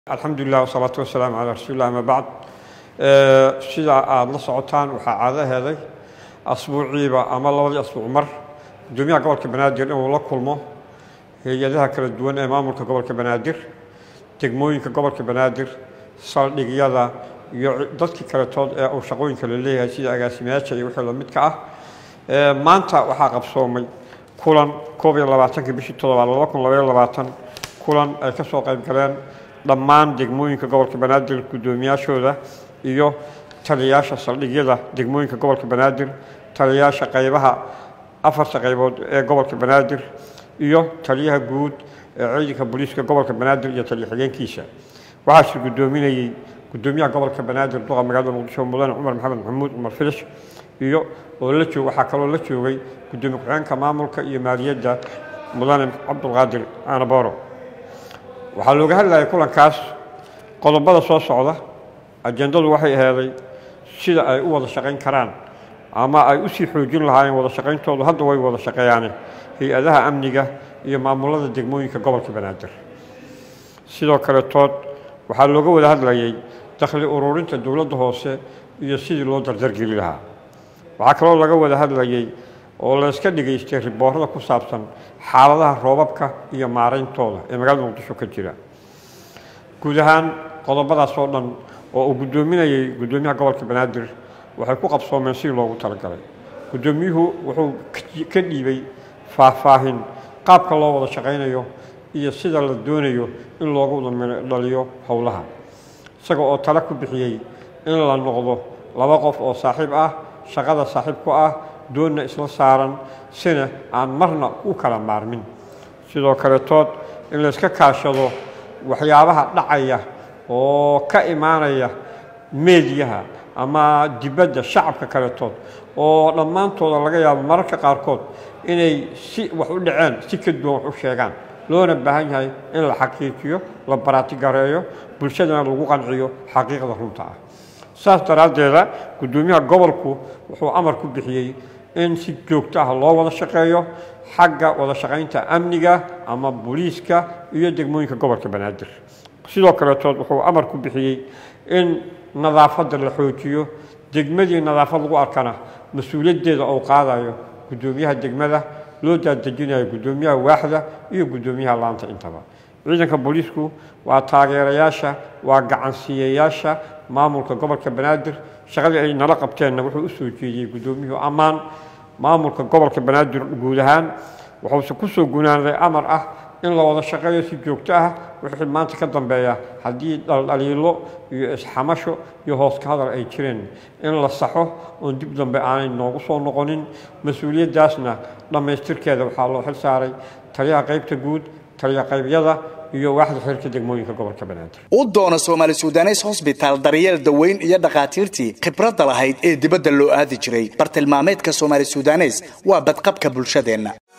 alxamdulilah wasalaatu wasalaamu calaa rasuulilah ama bacd sidaa aada la socotaan waxaa caado heeday asbuuciiba ama labadii asbuuc mar gudoomiyaha gobolka banaadir inuu la kulmo hay-adaha kala duwan ee maamulka gobolka banaadir degmooyinka gobolka banaadir saldhigyada iyo dadkii kaletood ee uu shaqooyinka la leeyahay sida agaasimayaasha iyo wixii lamidka ah maanta waxaa qabsoomay kulan koob iyo labaatankii bishii toddobaad laba kun labaiyo labaatan kulan ay ka soo qayb galeen dhammaan degmooyinka gobolka banaadir guddoomiyaashooda iyo taliyayaasha saldhigyada degmooyinka gobolka banaadir taliyayaasha qaybaha afarta qaybood ee gobolka banaadir iyo taliyaha guud ee ciidanka booliiska gobolka banaadir iyo taliya xigeenkiisa waxaase guddoominayey guddoomiyaha gobolka banaadir duqa magaalada muqdisho mudane cumar maxamed maxamuud cumar filish iyo oo la joog waxaa kaloo la joogay guddoomiye ku-xigeenka maamulka iyo maaliyadda mudane cabdulqaadir aanaboro waxaa looga hadlayay kulankaas qodobada soo socda ajendadu waxay aheeday sida ay u wada shaqayn karaan ama ay usii xoojin lahaayeen wada shaqayntoodu hadda way wada shaqeeyaane hay-adaha amniga iyo maamulada degmooyinka gobolka banaadir sidoo kale tood waxaa looga wada hadlayay dakhli ururinta dowladda hoose iyo sidii loo dardargeli lahaa waxaa kaloo laga wada hadlayay oo layska dhigaystay riboorada ku saabsan xaaladaha roobabka iyo maarayntooda ee magaalada muqdisho ka jira guud ahaan qodobadaas oo dhan oo uu guddoominayay guddoomiyaha gobolka banaadir waxay ku qabsoomeen sidii loogu talagalay guddoomiyuhu wuxuu ka dhiibay faahfaahin qaabka loo wada shaqaynayo iyo sida la doonayo in loogu wada dhaliyo howlaha isaga oo tale ku bixiyey in la noqdo laba qof oo saaxiib ah shaqada saaxiib ku ah doonna isla saaran sina aan marna u kala maarmin sidoo kale tood in layska kaashado waxyaabaha dhacaya oo ka imaanaya meediyaha ama dibadda shacabka kaletood oo dhammaantooda laga yaabo mararka qaarkood inay si wax u dhaceen si ka duwan wax u sheegaan loona baahan yahay in la xaqiijiyo la baraatigareeyo bulshadana lagu qanciyo xaqiiqda runta ah saas daraaddeeda guddoomiyaha gobolku wuxuu amar ku bixiyey in si joogto ah loo wada shaqeeyo xagga wada shaqaynta amniga ama booliiska iyo degmooyinka gobolka banaadir sidoo kaletood wuxuu amar ku bixiyey in nadaafadda la xoojiyo degmadii nadaafad lagu arkana mas-uuliyaddeeda uu qaadayo guddoomiyaha degmada loo daadejinayo guddoomiyaha waaxda iyo guddoomiyaha laanta intaba ciidanka booliisku waa taageerayaasha waa gacansiiyayaasha maamulka gobolka banaadir shaqadii ay nala qabteenna wuxuu u soo jeediyey guddoomiyuhu ammaan maamulka gobolka banaadir guud ahaan wuxuuse ku soo gunaanaday amar ah in la wada shaqeeyo si joogto ah wixii maanta ka dambeeya haddii dhaldhaliilo iyo isxamasho iyo hoos ka hadal ay jireen in la saxo oon dib dambe aanay noogu soo noqonin mas-uuliyaddaasna dhammaystirkeeda waxaa loo xil saaray taliyaha qaybta guud taliya qaybyada iyo waaxda xiriirka degmooyinka gobolka banaadir u doono soomaali sudanes hosbitaal daryeel daweyn iyo dhakhaatiirtii khibradda lahayd ee dibadda loo aadi jiray bartilmaameedka soomaali sudanes waa badqabka bulshadeenna